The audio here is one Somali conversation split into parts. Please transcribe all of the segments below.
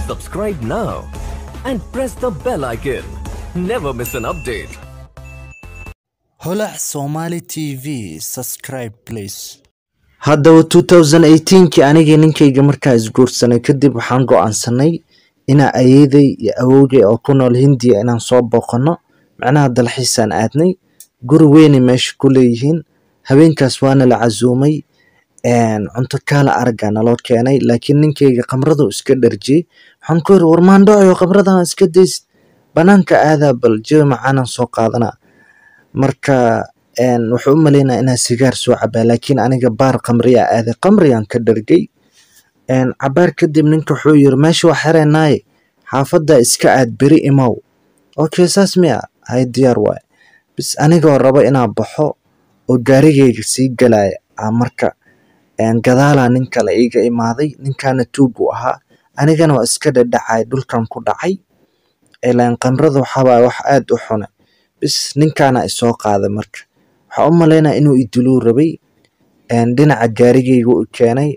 Subscribe now and press the bell icon. Never miss an update. holac somali tv subscribe please haddaba 2018kii anigii ninkayga markaa isguursanay kadib waxaan go-aansanay inaa ayeeday iyo awowgay oo ku nool hindiya inaan soo booqano macnaha dalxiisaan aadnay guri weynay meesha ku leeyihiin habeenkaas waana la casuumay cunto kaala aragaa naloo keenay laakiin ninkayga khamradu iska dharjiyey waxaan ku yiri war maandhoocio khamradan iska daysid banaanka aadaa bal jawi macaanaan soo qaadanaa marka wuxuu u maleynaa inaa sigaar soo cabaa laakiin aniga baar khamriyaa aaday khamriyaan ka dhargay cabaar kadib ninka wuxuu yiri meesha waa xereenaaye xaafadda iska aad beri imow okay saas miya hay diyaar waaye bis anigoo rabo inaa baxo oo gaarigayga sii galaya aa marka gadaalaa nin kale iiga imaaday ninkaana tuugu ahaa anigana waa iska dhadhacay dhulkan ku dhacay ilaan khamrada waxaabaa wax aad u xune bis ninkaana isoo qaaday marka waxaa u malaynaa inuu idiluu rabay dhinaca gaarigayga u keenay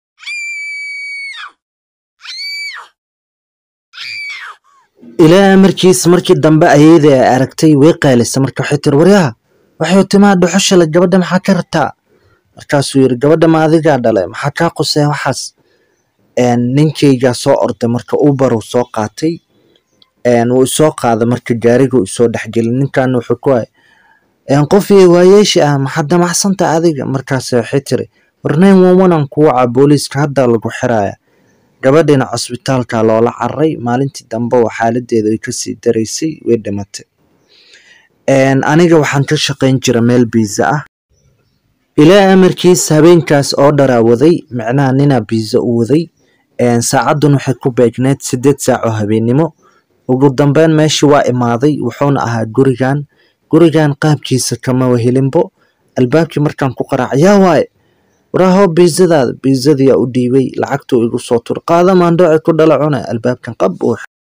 ilaa markiis markii dambe ayeeday ay aragtay way qaalisa marka waxay tiri waryaha waxay timaa dhuxushala gabadha maxaa ka rabtaa markaasuu yiri gabadha ma adigaa dhalay maxaa kaa qusee waxaas ninkaygaa soo orday marka ubaruu soo qaatay wuu isoo qaaday marka gaariguu isoo dhexgelay ninkan wuxuu ku hay qofii waayeeshi ah maxaa damacsanta adiga markaas waxay tiri warnayn wawanan kuwaca booliiska haddaa lagu xiraya gabadhina cusbitaalka loola cararay maalintii dambe oo xaaladeeda ay kasii daraysay way dhimatay aniga waxaan ka shaqayn jira meel biisa ah ilaa amarkiis habeenkaas oo dharaa waday micnaha ninaa biisa u waday saacadun waxay ku beegneed sideed saac oo habeennimo ugu dambeyn meeshii waa imaaday wuxuuna ahaa gurigan gurigan qaabkiisa kama wahelinbo albaabkii markaan ku qaraac yaa waaye waraaho biisadaada biisadiyaa u dhiibay lacagtuu igu soo tur qaada maandhooci ku dhala cune albaabkan qab uu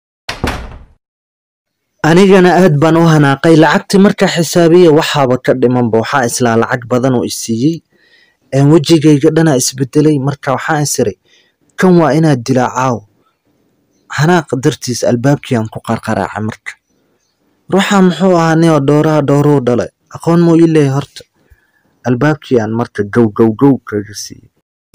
anigana aad baan u hanaaqay lacagtii markaa xisaabiya waxaaba ka dhimanba waxaa islaa lacag badan oo isiiyey wejigayga dhanaa isbedelay marka waxaa isiray kan waa inaad dilaa caaw xanaaq dartiis albaabkiiaan ku qarqaraacay marka ruuxan muxuu ahaa nio dhowraha dhowruu dhalay aqoon muu ii leeyahay horta albaabkiiaan marka gow gow gow kaga siiyey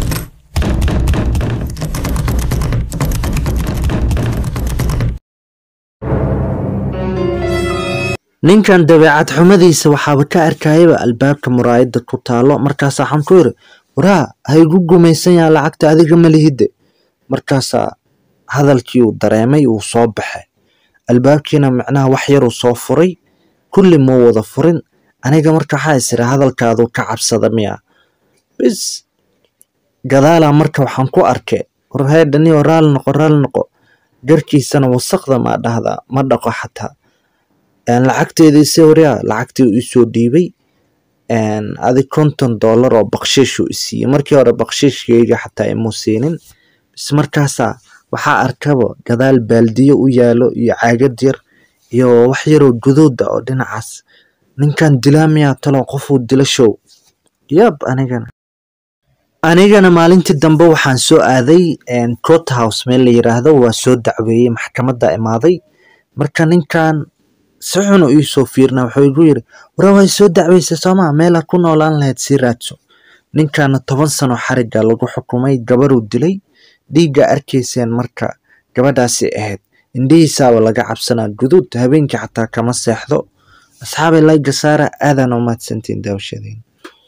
ninkan dabeecad xumadiisa waxaaba ka arkayaba albaabka muraayadda ku taalo markaasa waxaan ku yiri waraa ha igu gumaysan yaha lacagta adiga malihidde markaasaa hadalkii uu dareemay wuu soo baxay albaabkiina micnaha wax yaruu soo furay kulli muu wada furin aniga marka waxaa isira hadalkaaduu ka cabsada miya bis gadaalaa marka waxaan ku arkay warheedhaniyo raali noqo raali noqo garkiisana wasaqda maa dhahdaa ma dhaqo xataa lacagteediise waryaa lacagtii uu isoo dhiibay adi konton dollar oo bakshiishuu isiiyey markii hore bakshiishkayga xataa imuu siinin bis markaasaa waxaa arkaba gadaal baaldiyo u yaalo iyo caagad yar iyo wax yaroo guduuda oo dhinacaas ninkan dilaa miyaa talo qofuu dila show yab anigana anigana maalintii dambe waxaan soo aaday court house meel la yiraahdo waa soo dacweeyey maxkamadda imaaday marka ninkan si xun u iisoo fiirna wuxuu igu yiri wara way soo dacweysay soomaa meelaa ku noolaan lahayd sii raadso ninkana toban sano xariga lagu xukumay gabaruu dilay dhiigga arkayseen marka gabadhaasi ahayd indhihiisaaba laga cabsanaa guduud habeenkii xataa kama seexdo asxaabay layga saara aadaan u mahadsantiin daawashadeen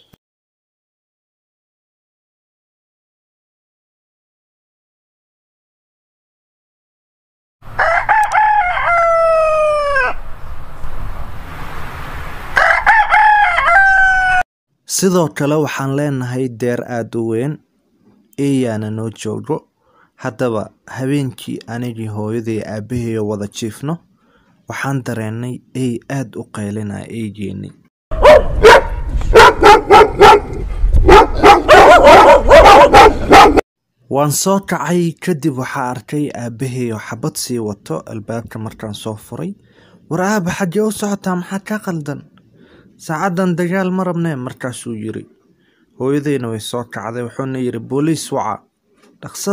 sidoo kale waxaan leenahay deer aada u weyn eeyaana noo joogo haddaba habeenkii anigii hooyaday aabbaheeyo wada jiifno waxaan dareennay ey aad u qaylinaya eygeenni waan soo kacay kadib waxaa arkay aabbaheeyo xabad sii wato albaabka markaan soo furay war aaba xaggee u socotaa maxaa kaa qaldan saacaddan dagaal ma rabnee markaasuu yiri hooyadayna way soo kacday wuxuuna yidhi booliis waca dhaqsada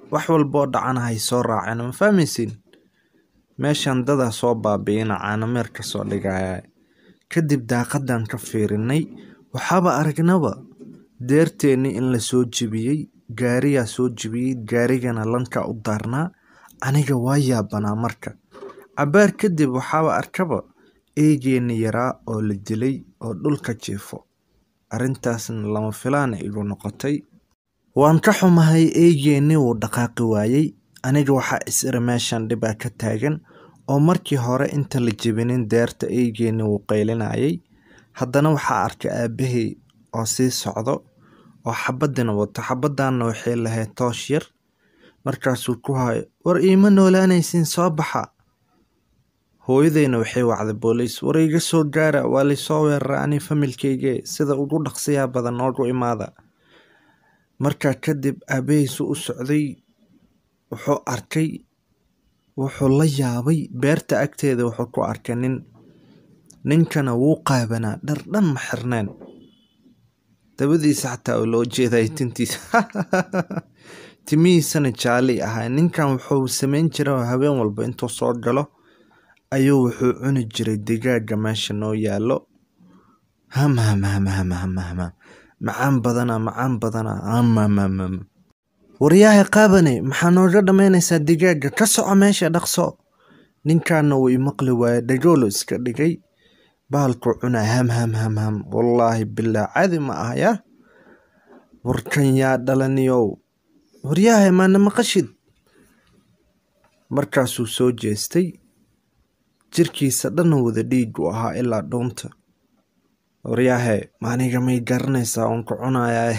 wax walboo dhacana hay soo raaceen ma fahmaysiin meeshan dadaa soo baabi'ina caanameer ka soo dhigaya kadib daaqadan ka fiirinay waxaaba aragnaba deerteennii in la soo jebiyey gaariyaa soo jebiyey gaarigana lanka u daarnaa aniga waa yaabanaa marka cabaar kadib waxaaba arkaba eegeenni yaraa oo la dilay oo dhulka jiifo arrintaasna lama filaana igu noqotay waan ka xumahay eegeenni wuu dhaqaaqi waayey aniga waxaa is iri meeshan dhibaa ka taagan oo markii hore inta la jebinin deerta eygeenni wuu qaylinayay haddana waxaa arkay aabbahay oo sii socdo oo xabadina wato xabaddaanna waxay lahayd toosh yar markaasuu ku hayo war iima noolaanaysin soo baxa hooyadeyna waxay wacday booliis war iga soo gaara waa laysoo weeraray ani familkeyge sida ugu dhaqsiyaa badan noogu imaada markaa kadib aabbahiisu u socday wuxuu arkay wuxuu la yaabay beerta agteeda wuxuu ku arkay nin ninkana wuu qaabanaa dhar dhan ma xirneen dabadiisa xataa oo loo jeeday tintiisa timihiisana jaali ahaa ninkan wuxuu samayn jiray habeen walba intuu soo galo ayuu wuxuu cuni jiray digaaga meesha noo yaallo ham ham ham ham ham ham macaan badana macaan badana hamhamhamham waryahay qaabane maxaa nooga dhammaynaysaa digaaga ka soco meesha dhaqso ninkaana wuu imaqli waaye dhagoolo iska dhigay bahalkuu cunaa ham ham ham ham wallaahi bilaa caadi ma ah yaa warkan yaa dhalaniyow waryahay maana maqashid markaasuu soo jeestay jirkiisa dhanna wada dhiig u ahaa ilaa dhuunta waryahe maaniga may garanaysaa uun ku cunayaa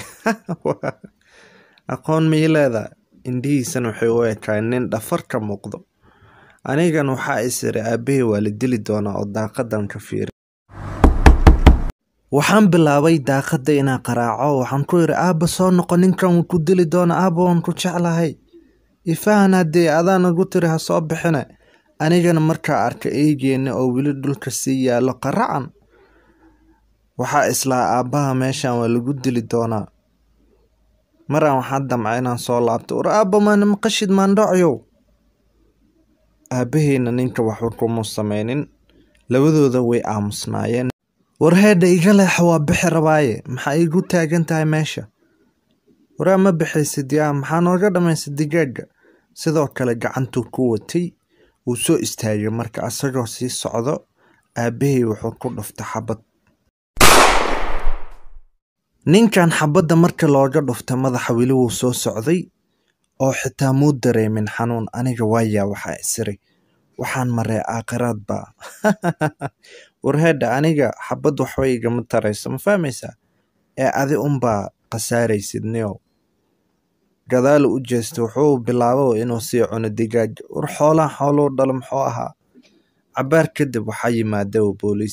aqoon may leedaa indhihiisana waxay u ekaay nin dhafar ka muuqdo anigan waxaa is iri aabbahay waa la dili doonaa oo daaqadan ka fiiri waxaan bilaabay daaqadda inaan qaraaco waxaan ku iri aabba soo noqo ninkan wuu ku dili doona aabba waan ku jeclahay ifahan haddii adaa nagu tiri ha soo bixine anigana markaa arka eygeenna oo weli dhulka sii yaallo qaracan waxaa islaa aabbaha meeshan waa lagu dili doonaa maraan waxaa damca inaan soo laabto war aabba maana maqashid maandhocyow aabbaheyna ninka waxba kuma sameynin labadooda way aamusnaayeen war heedha iga leexa waa bixi rabaaye maxaa iigu taagan tahay meesha waraa ma bixaysid yaa maxaa nooga dhammaysa digaaga sidoo kale gacantuu ku watay wuu soo istaagay marka asagoo sii socdo aabbahay wuxuu ku dhuftay xabad ninkan xabadda marka looga dhuftay madaxa weli wuu soo socday oo xitaa muu dareemin xanuun aniga waayaa waxaa isiray waxaan maree aakhiraad baa warheedha aniga xabad waxba igama tarayso ma fahmaysaa ee adi unbaa khasaaraysid niyow gadaalu u jeestay wuxuu bilaabo inuu sii cuno digaag war xoolahan xooluu dhalo muxuu ahaa cabaar kadib waxaa yimaada booliis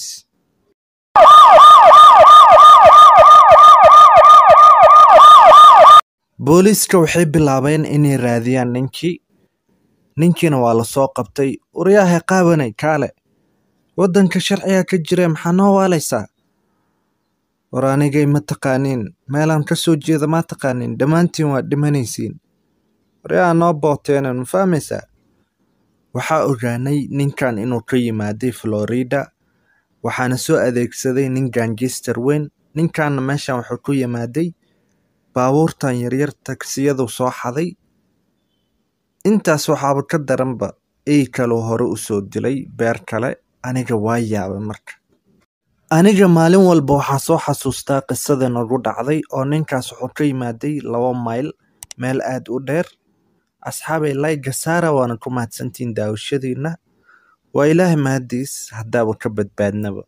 booliiska waxay bilaabeen inay raadiyaan ninkii ninkiina waa lasoo qabtay waryaahay qaabanay kaale waddanka sharciga ka jira maxaa noo waalaysaa war anigay ma taqaaniin meelaan ka soo jeeda ma taqaaniin dhammaantiin waa dhimanaysiin waryaa noo booteenan ma fahmaysaa waxaa ogaanay ninkan inuu ka yimaaday florida waxaana soo adeegsaday nin gangister weyn ninkanna meeshan wuxuu ku yimaaday baabuurtan yaryar tagsiyadu soo xaday intaas waxaaba ka daranba ey kaloo hore u soo dilay beer kale aniga waa yaabay marka aniga maalin walba waxaa soo xasuustaa qisada nagu dhacday oo ninkaas wuxuu ka yimaaday laba mayl meel aad u dheer asxaabay layga saara waana ku mahadsantiin daawashadiina waa ilaahay mahadiis haddaaba ka badbaadnaba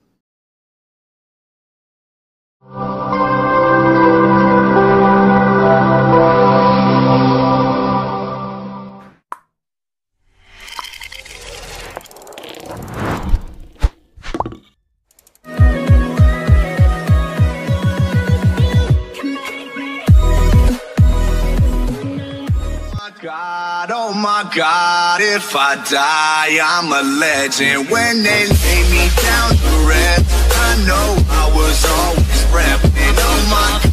God, oh my God, if I die, I'm a legend. When they lay me down to rest, I know I was always repping. Oh my